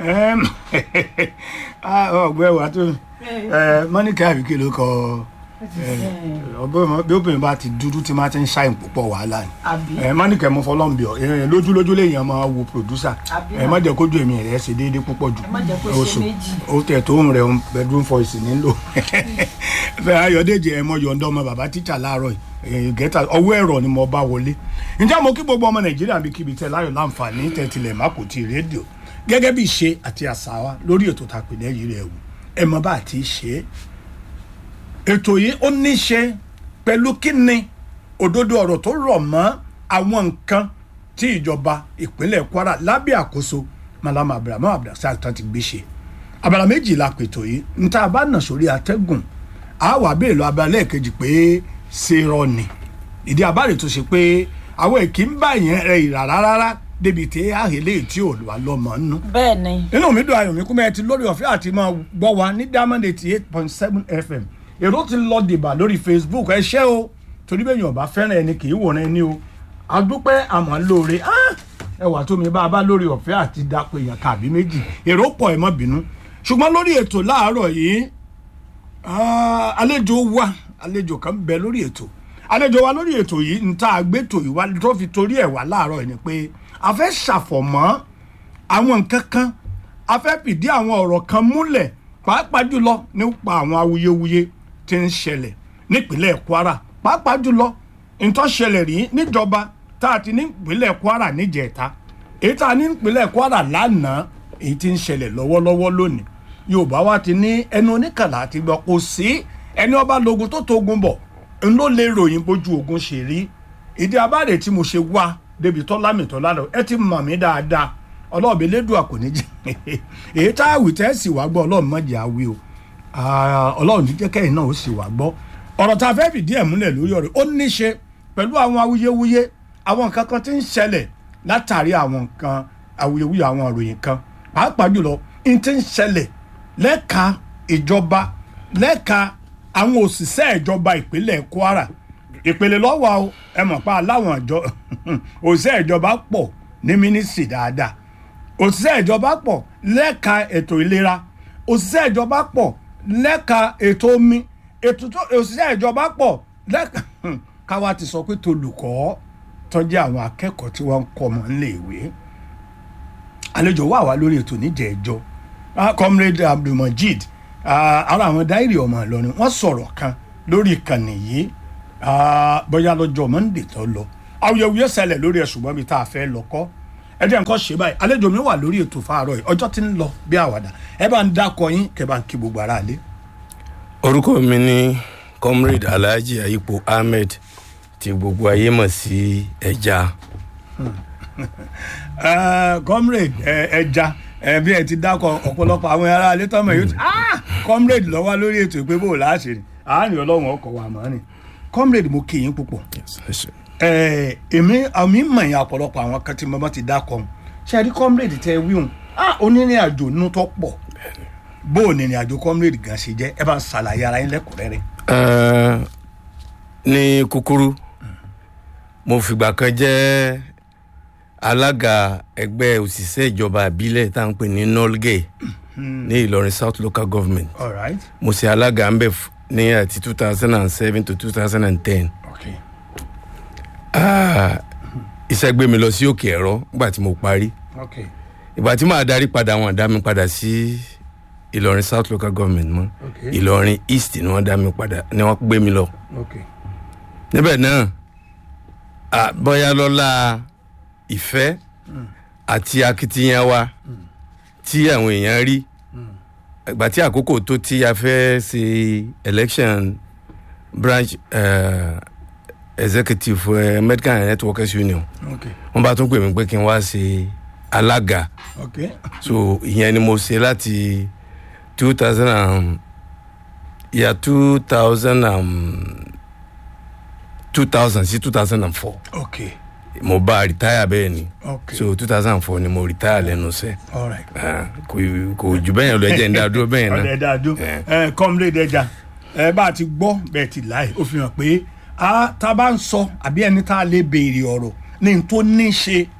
Ẹm, ah, ọgbẹ́ wa tó mọ́níkà àbíké ló kọ ọbẹ̀ bí obìnrin bá ti dúdú tí máa ti ń ṣàìn púpọ̀ wàhálà ni àbí ẹ mọ́níkà mo fọlọ́n bí ọ ẹ, lójúlójú lèèyàn máa wo pòdúsà Àbí ẹ má jẹ́ kójú èmi rẹ̀ ṣe déédéé púpọ̀ jù Ẹ má jẹ́ kó ṣe Oṣù. méjì. ó tẹ̀ tó ń rẹ̀ ń bedroom voice nílò fẹ́ ayọ̀dèjì ẹ̀ mọ́ yọ̀ǹda ọmọ bàbá tíṣà láàárọ̀ yìí gẹ́tà ọwọ́ ẹ̀rọ ni mo bá wọlé ǹjẹ́ mo kí gbogbo ọmọ nàìjíríà bí kíbi tẹ láyọ̀ láǹfààní tẹ̀tìlẹ̀ mákòtì rédíò gẹ́gẹ́ bí ìṣe àti àṣà wa lórí ètò tàpé lẹ́yìn rẹ̀ wò ẹ mọ bá àti ṣe é ètò yìí ó ní í ṣe pẹ̀lú kíni òdodo ọ̀rọ̀ tó rọ̀ mọ́ àwọn nǹkan tí ìjọba ìpínlẹ̀ kwara lábẹ́ àkóso malama abdulhamid abdulrasaq tán ti gbé ṣe abala méjì la pètò yìí níta bá nà sórí atẹ́gùn a wà bẹ́ẹ̀ lọ abala lẹ́ẹ̀kejì pé ṣe rọ ni ìdí abáre tó ṣe pé àwọn èkì ń bá yẹn rẹ ìrà rárá débi tí àhélé tí ò wà lọ́mọ nínú bẹ́ẹ̀ ni inú mi dùn ayọ̀ mi kú mẹ́ẹ̀ ti lórí ọ̀fẹ́ àti máa gbọ́ wa ní diamond eighty eight point seven fm èrò ti lọ dìbà lórí facebook ẹ ṣé o torí bẹ́ẹ̀ yàn bá fẹ́ràn ẹni kì í wòran ẹni o adúpẹ́ àmọ́ lóore ah, ẹ wà tó mi bá a bá lórí ọ̀fẹ́ àti dapò èèyàn kàbí méjì èrò pọ̀ ẹ má bínú ṣùgbọ́n lórí ètò láàárọ̀ yìí ah, àlejò wa àlejò kan bẹ lórí ètò àlejò wa lórí ètò yìí ń ta àgbétò ìwà tó fi torí ẹ̀ wá láàárọ̀ yìí ni pé a fẹ́ ṣàfọ̀mọ́ àwọn nǹkan kan a fẹ́ fìdí àwọn ọ̀rọ̀ kan múlẹ̀ pàápàá jùlọ nípa àwọn awuyewuye tí ń ṣẹlẹ̀ nípínlẹ̀ kwara pàápàá jùlọ nǹkan ṣẹlẹ̀ rí níjọba tá a ti ní ìpínlẹ̀ kwara níjẹ̀ta èyí tá a ní ìpínlẹ̀ kwara lánàá èyí tí ń ṣẹlẹ̀ lọ́wọ́lọ́wọ́ lónìí yorùbá wa ti ní ẹnu oníkàlà àti gbọ́ kò sí ẹni ọba lógun tó tógun bọ̀ n ló lè ròyìn bójú ogun ṣe rí ìdí abáre tí mo ṣe wá débi tọ́lá mi tọ́lá lọ ẹ ti mọ̀ mí dáadáa ọlọ́ọ̀bẹ lẹ́dùn àkòní jẹ́ èyí tá a wì tẹ́ sì wá gbọ́ ọlọ́run mọ̀jẹ̀ àwí o Ah, ọlọ́run ní jẹ́ kẹ́yìn náà ó sì wá gbọ́ ọ̀rọ̀ tá a fẹ́ fìdí ẹ̀ múlẹ̀ lórí ọ̀rẹ́ ó ní ṣe pẹ̀lú àwọn awuyewuye àwọn nǹkan kan tí ń ṣẹlẹ̀ látàrí àwọn nǹkan awuyewuye àwọn ìròyìn kan pàápàá jùlọ n ti ń ṣẹlẹ̀ lẹ́ka ìjọba lẹ́ka àwọn òṣìṣẹ́ ìjọba ìpínlẹ̀ kwara ìpele lọ́wọ́ o ẹ mọ̀ pa aláwọn àjọ òṣìṣẹ́ ìjọba pọ̀ ní mínísírì dáadáa òṣìṣẹ́ ìjọba pọ̀ lẹ́ka ètò ìlera òṣìṣẹ́ ìjọba pọ̀ lẹ́ka ètò omi ètò tó- òṣìṣẹ́ ìjọba pọ̀ lẹ́ka káwa ti sọ pé tolùkọ́ tọ́jú àwọn akẹ́kọ̀ọ́ tí wọ́n ń kọ́ ọmọ níléèwé àlejò wà wá lórí ètò níjẹ̀ẹ́jọ́ Ah, comrade abdulmajid ah, ara àwọn dáìrì ọmọ ìlọrin wọ́n sọ̀rọ̀ kan lórí ìkànnì yìí ah, bóyá lọ́jọ́ monday tó lọ awuyewuye ṣẹlẹ̀ lórí ẹ̀ ṣùgbọ́n mi tá a fẹ́ lọ kọ́ ẹ jẹ́ nǹkan ṣe báyìí àlejò mi wà lórí ètò fáàrọ̀ yìí ọjọ́ tí ń lọ bí àwàdà ẹ bá ń dákọ yín kẹ bá ń kí gbogbo ara lé. orúkọ mi ní comrade alhaji ayipo ahmed tí gbogbo ayé mọ̀ sí ẹja Eh, comrade eh, ẹja eh, bí ẹ ti dákọ ọ̀pọ̀lọpọ̀ àwọn ará alẹ́ tọ́mọ̀ yóò ti ah comrade lọ́wọ́ lórí ètò ìpé bò láṣẹ ni àárín ọlọ́run ọkọ̀ wà mọ́ ni comrade mo kí yín púpọ̀ Eh, èmi àmì mọ̀yìn ọ̀pọ̀lọpọ̀ àwọn kan tí mo bá ti dákọ̀ ọ̀hún ṣe rí comrade tẹ wíhùn ah onírìn àjò nínú tó pọ̀ bó o nìrìn àjò comrade gan ṣe jẹ́ ẹ bá ń ṣàlàyé ara yín lẹ́kùnrẹ́rẹ́. Eh, ní kúkúrú mo fìgbà kan jẹ́ alága ẹgbẹ́ òṣìṣẹ́ ìjọba ìbílẹ̀ tá à ń pè ní nolgay ní ìlọrin south local government all right mo ṣe alága ńbẹ f- ní àti two thousand and seven to two thousand and ten okay iṣẹ́ gbé mi lọ sí òkè ẹ̀rọ nígbà tí mo parí okay ìgbà tí màá darí padà wọn dá mi padà sí ìlọrin south local government mọ́ Okay. ìlọrin east ni wọ́n dá mi padà ni wọ́n gbé mi lọ okay níbẹ̀ náà à, bóyá lọ́la ìfẹ́ àti akitiyan wa tí àwọn èèyàn rí ìgbà tí àkókò tó tí a fẹ́ ṣe election branch uh, executive uh, medical and health workers union okay wọ́n bá tún pè mí pé kí n wá ṣe alága okay so ìyẹn ni mo ṣe láti two thousand and year two thousand and two thousand sí two thousand and four okay mo bá retire bẹ́ẹ̀ ni okay so two thousand and four ni mo retire lẹ́nu iṣẹ́ all right. Ah, kò kò jù bẹ́ẹ̀ yẹn lọ ẹ̀jẹ̀ ń dá dúró bẹ́ẹ̀ ọ̀dẹ̀ náà dáadó Eh. ẹ comrade ẹja ẹ bá a ti gbọ́ bẹ́ẹ̀ ti láì ó fi hàn pé a tá a bá ń sọ àbí ẹni tá a lè béèrè ọ̀rọ̀ ní n tó ní ṣe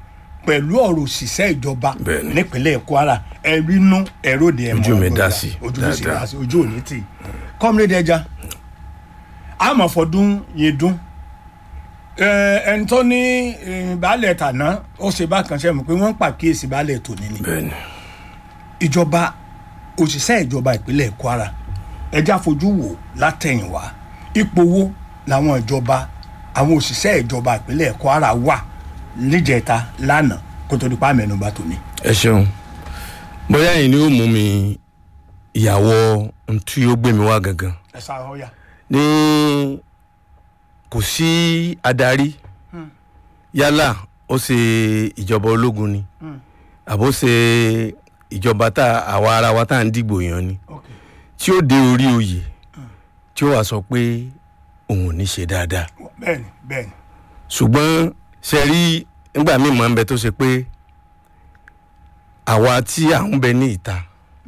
pẹ̀lú ọ̀rọ̀ òṣìṣẹ́ ìjọba Bẹ́ẹ̀ni. nípínlẹ̀ kwara ẹ̀rínú ẹ̀rọ̀dì ẹ̀mọ́ Ojú mi ọgbọ̀n dá ìgbà. sí, ojú mi sì dáadáa. dá sí ojú òní tì kọ́mílẹ́dì ẹja àmọ̀fọ́dún yẹn dún ẹ, ẹni tó ní eh, baálẹ̀ tàná ó ṣe bákan ṣe mọ̀ pé wọ́n ń pàkíyèsí baálẹ̀ tòní ni bẹ́ẹ̀ni ìjọba òṣìṣẹ́ ìjọba ìpínlẹ̀ kwara ẹjẹ́ àfojú wò látẹ̀yìnwá ipò wo làwọn ìjọba àwọn òṣìṣẹ́ ìjọba ìpínlẹ̀ kwara wà níjẹta lánàá kó tó di pa mẹ́nubà tòní. ẹ ṣeun bóyá yìí ni ó mú mi ìyàwó ntí ó gbé mi wá gangan ẹ sá ọyà. ní kò sí adarí yálà ó ṣe ìjọba ológun ni àbó ṣe ìjọba tá àwa ara wa tá à ń dìgbò yàn ni ok tí ó dé orí oyè tí ó wàá sọ pé òun ò ní ṣe dáadáa bẹ́ẹ̀ni bẹ́ẹ̀ni ṣùgbọ́n ṣe rí nígbà míì máa ń bẹ tó ṣe pé àwa tí à ń bẹ ní ìta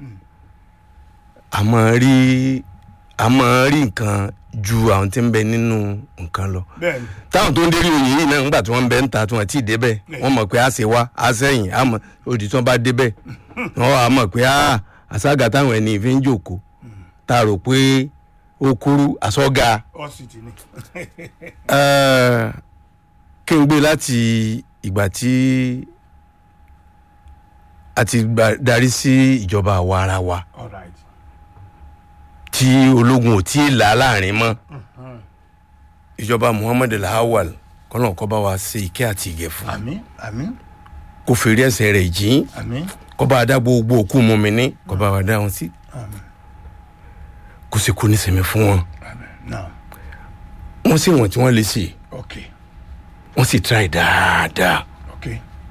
a máa rí a máa rí nǹkan ju àwọn tí ń bẹ nínú nǹkan lọ bẹ́ẹ̀ni táwọn tó ń dérí oyè yìí náà nígbà tí wọ́n ń bẹ ń ta tí wọ́n ti débẹ̀ Bẹ́ẹ̀. wọ́n mọ̀ pé a ṣe wá a sẹ́yìn a mọ̀ òdì tí wọ́n bá débẹ̀ wọ́n wà á mọ̀ pé a àṣàgà táwọn ẹni ìfi ń jòkó tá a rò pé ó kúrú àṣọga ọsìtì ni. Eh, kí n gbé láti ìgbà tí a ti gba- darí sí ìjọba àwa ara wa all right. tí ológun ò tí ì là á láàrin mọ́ ìjọba muhammed alhawal kọ́nà kọ́ bá wa ṣe ìkẹ́ àti ìgẹ̀ fún àmín àmín kó fèrè ẹsẹ̀ rẹ̀ jìn àmín kó bá a dá gbogbo òkú mọ́mìnì kó bá wa dá wọn sí àmín kó sì kú nísìnyí fún wọn àmín now wọ́n sì wọ̀n tí wọ́n lè ṣe ok wọ́n sì try dáadáa ok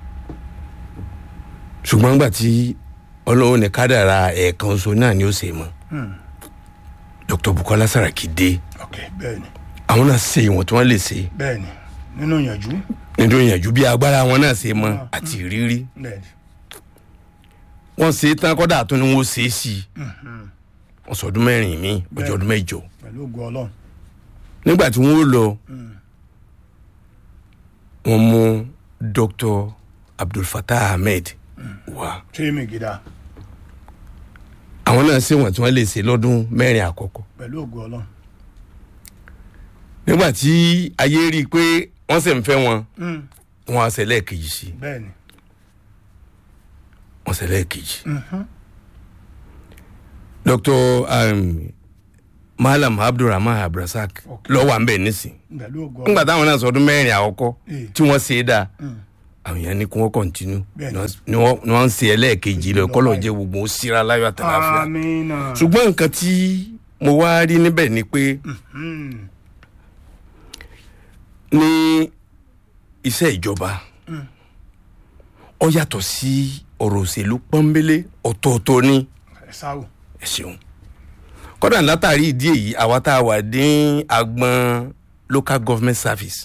ṣùgbọ́n nígbà tí ọlọ́run ní kádàrá ẹ̀ẹ̀kan oṣù náà ni ó ṣe mọ́ dr bukola saraki dé ok bẹ́ẹ̀ni àwọn náà ṣe ìwọ̀n tí wọ́n lè ṣe bẹ́ẹ̀ni nínú ìyànjú nínú ìyànjú bí agbára wọn náà ṣe mọ àti ìrírí bẹ́ẹ̀ni wọ́n ṣe é tán kọ́dà tó ní wọ́n ṣe é sí i wọ́n sọ ọdún mẹ́rin mi ọjọ́ ọdún mẹ́jọ pẹ̀lú ògùn ọlọ́run nígbà tí wọ́n lọ wọ́n mú dr abdulfatah ahmed wá tírémì gidá àwọn náà ṣe wọ̀n tí wọ́n lè ṣe lọ́dún mẹ́rin àkọ́kọ́ pẹ̀lú ògùn ọlọ́run nígbà tí ayé rí i pé wọ́n sì ń fẹ́ wọn wọ́n á ṣe lẹ́ẹ̀kejì sí i bẹ́ẹ̀ni wọ́n ṣe lẹ́ẹ̀kejì. dr um, malam abdulrahman abdulrasaq Okay. lọ́wọ́ à ń bẹ̀ nísìn pẹ̀lú ògùn nígbà ọlọ́run táwọn náà sọdún mẹ́rin àkọ́kọ́ Eh. tí wọ́n ṣe é dáa àwọn èèyàn ní kí wọ́n kọ́ntínú Bẹ́ẹ̀ni. ni wọ́n ni wọ́n ń ṣe ẹlẹ́ẹ̀kejì lọ kọ́lọ̀ jẹ́ gbogbo ó síra láyọ̀ àtàláfíà amina ṣùgbọ́n nǹkan tí mo wá rí níbẹ̀ ni pé ní iṣẹ́ ìjọba ọ yàtọ̀ sí ọ̀rọ̀ òṣèlú pọ́nbélé ọ̀tọ̀ọ̀tọ̀ ni ẹ sáwò ẹ ṣeun kọ́dà látàrí ìdí èyí àwa tá a wà ní agbọn local government service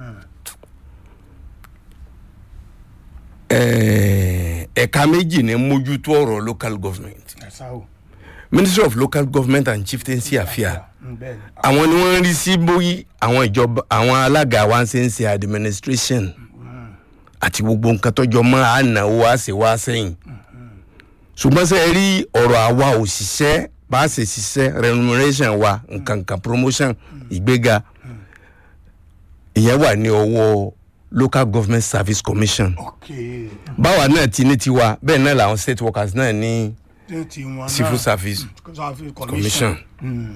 Eh, ẹ̀ka méjì ní mójútó ọ̀rọ̀ local government ẹ sáwò ministry of local government and chieftaincy affairs Mm, bẹ́ẹ̀ni àwọn ni wọ́n ń rí sí bóyí àwọn ìjọba àwọn alága wa ń ṣe ń ṣe administration àti gbogbo nǹkan tọ́jọ́ mọ́ ànáwó àṣewá sẹ́yìn ṣùgbọ́n sẹ́ rí ọ̀rọ̀ àwa òṣìṣẹ́ bá a ṣe ṣiṣẹ́ remuneration wa nǹkan nǹkan promotion ìgbéga ìyẹn wà ní ọwọ́ local government service commission ok báwa náà ti ní tiwa bẹ́ẹ̀ náà làwọn state workers náà ní ní tiwọn náà civil service service commission. Mm.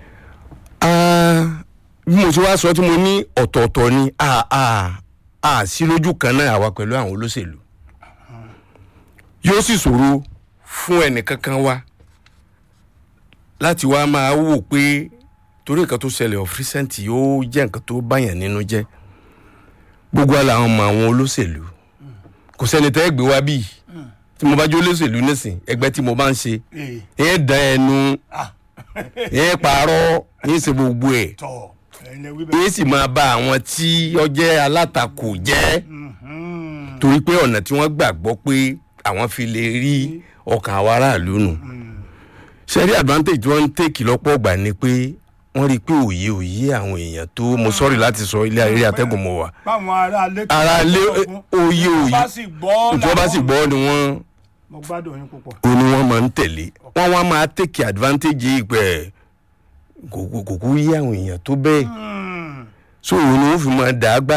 Ah, bí mo ti wá sọ tí mo ní ọ̀tọ̀ọ̀tọ̀ ni a a a sí lójú kan náà àwa pẹ̀lú àwọn olóṣèlú yóò sì ṣòro fún ẹnìkankan wa láti wá máa wò pé torí nǹkan tó ṣẹlẹ̀ of recent yóò jẹ́ nǹkan tó báyàn nínú jẹ́ gbogbo àlà àwọn ọmọ àwọn olóṣèlú kò sẹ́ni tẹ́ gbé wá bíi tí mo bá jó olóṣèlú nísìn ẹgbẹ́ tí mo bá ń ṣe ee ẹ̀ dán ẹnu ah ẹ̀ pààrọ̀ ẹ̀ ṣe gbogbo ẹ̀ tọ ẹyin lè wí bẹ́ẹ̀. yéé sì máa bá àwọn tí ó jẹ́ alátakò jẹ́ Mhm. torí pé ọ̀nà tí wọ́n gbàgbọ́ pé àwọn fi lè rí ọkàn àwọn aráàlú nù. sẹ́rí advantage tí wọ́n ń tèkì lọ́pọ̀ ọgbà ni pé wọ́n rí i pé òye òye àwọn èèyàn tó mo sọ́ọ̀rì láti sọ ilé ayé atẹ́gùn mọ́ wa báwọn ará ilé ara lé oyè òye bá sì gbọ́ tí wọ́n bá sì gbọ́ ni wọ́n mo gbádùn yín púpọ̀. ó ní wọ́n máa ń tẹ̀lé wọ́n wá máa take advantage yìí pé kò kò kò kú yé àwọn èèyàn tó bẹ́ẹ̀ so òun ni wọ́n fi máa dàá gbá